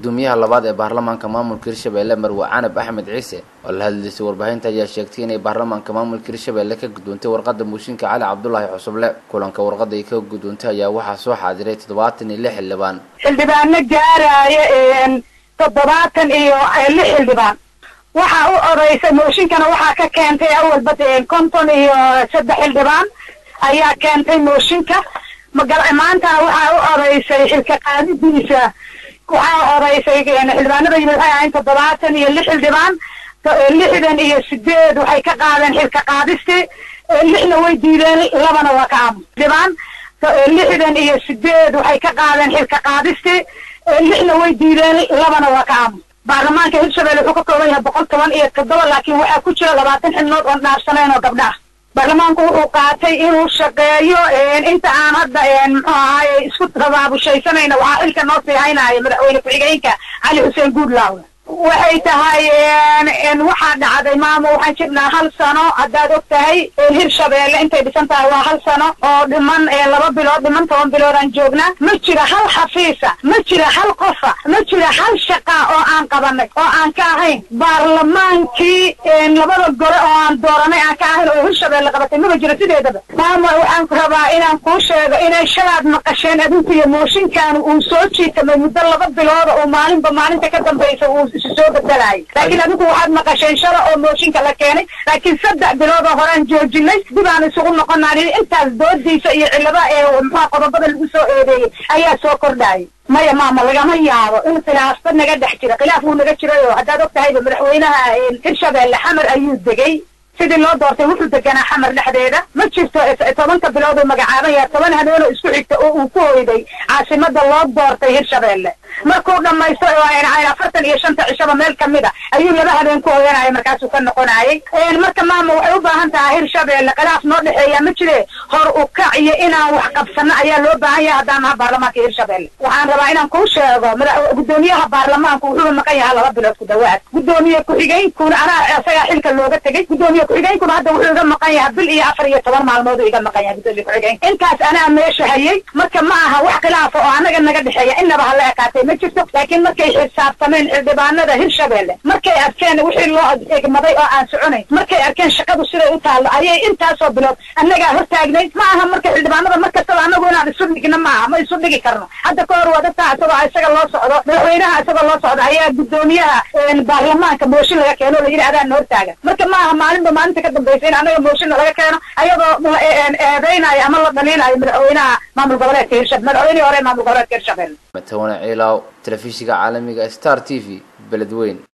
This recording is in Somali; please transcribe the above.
gudoomiyaha labaad ee baarlamaanka maamulka hirshabelle marwe canab axmed ciise oo la hadlaysay warbaahinta ayaa sheegtay inay baarlamaanka maamulka hirshabelle ka gudoontay warqada mooshinka cali cabdulaahi xusuble kulanka warqada ay ka gudoontay ayaa waxaa soo xaadiray toddobaatan iyo lix xildhibaan xildhibaano gaaraya toddobaatan iyo lix xildhibaan waxaa u odaysay mooshinkana waxaa ka keentay awalba konton iyo saddex xildhibaan ayaa keentay mooshinka maantana waxaa u odaysay xilka qaadidiisa waxaa odaysay xildhibaanada yimid waxay ahayn toddobaatan iyo lix xildhibaan lixdan iyo sideed waxay ka qaadeen xilka qaadisti lixna way diideen labana waa ka aamus xildhibaan lixdan iyo sideed waxay ka qaadeen xilka qaadisti lixna way diideen labana waa ka aamus baarlamaanka hirshabelle wuxuu ka kooban yahay boqol toban iyo toddoba laakiin waxaa ku jira labaatan xibnood oon dhaafsanayn oo gabdha ah baarlamaanku wuxuu qaatay inuu shaqeeyo inta aan hadda muxuu ahaaye isku rabaabushaysanayna waxaa xilka noo sii haynaya madaxweyne ku-xigeenka cali xuseen guudlaawe waxay tahay waxaa dhacday maamo waxaan jirnaa hal sano haddaad og tahay hirshabelle intay dhisan tahay waa hal sano oo dhiman laba bilood dhiman toban biloodaan joognaa ma jira hal xafiisa ma jira hal qofa ma jira hal shaqa oo aan qabanay oo aan ka ahayn baarlamaankii labada gole oo aan dooranay aan ka ahayn oo hirshabelle qabatay maba jiro sideedaba maamo waxaan rabaa inaan kuu sheego inay shalaad maqasheen adinku iyo mooshinkan uu soo jiitamay muddo laba bilooda oo maalinba maalinta ka dambaysa uu isu soo bedelaayay laakiin adigu waxaad maqasheen shala oo mooshinka la keenay laakiin saddex bilood oo horaan joojinay dib aan isugu noqonaan intaas doodiisa iyo cillada ee muxua qodobada lagu soo eedeeyey ayaa soo kordhaayay maya maama lagama yaabo in khilaafba naga dhex jira khilaaf wuu naga jirayo haddaad og tahayba madaxweynaha hirshabelle xamar ayuu degay sidii loo doortay wuxuu deganaa xamar dhexdeeda ma jirto tobanka bilood uu magacaabaya toban habeenoo isku xigta oo uu ku hoyday caasimada loo doortay hirshabelle markuu dhamaysto afartan iyo shanta cishaba meel kamid a ayuu laba habeen ku hoyanaya markaasuu ka noqonayay marka maama waxay u baahan tahay hirshabelle khilaaf noo dhexeeya ma jire hor u kac iyo inaan wax qabsano ayaa loo baahan yahay haddaan naha baarlamaanka hirshabelle waxaan rabaa inaan kuu sheego gudoomiyaha baarlamaanku wuxuu maqan yahaa laba bilood ku dhawaad gudoomiye ku-xigeenkuna anaa isagaa xilka looga tegay gudoomiye ku-xigeenkuna hadda wuxuu iga maqan yahay bil iyo afar iyo toban maalmood uu iga maqan yahay gudoomiye ku-xigeenka intaas anaa meesha hayay marka ma aha wax khilaafa oo anaga naga dhexeeya inaba hala ekaatay ma jirto laakiin markay xisaabtameen xildhibaanada hirshabelle markay arkeen wixii loo egmaday oo aan soconayn markay arkeen shaqadu siday u taallo ayay intaasoo bilood annagaa hortaagnay ma aha marka xildhibaanada mar kastaba anagu inaan isu dhigno ma aha ma isu dhigi karno hadda ka hor waa dadkaa isagoo isaga loo socdo madaxweynaha isagoo loo socdo ayaa gudoomiyaha baarlamaanka mooshin laga keeno la yidhi adaan hortaagan marka ma aha maalinba maalinta ka dambaysa in anaga mooshinna laga keeno ayadoo eedeynaayo ama la dhaliinayo madaxweynaha maamul goboleedka hirshabelle madaxweynihii hore maamul goboleedka hirshabelle matawane ciilaaw telefishiga caalamiga star t v beledweyn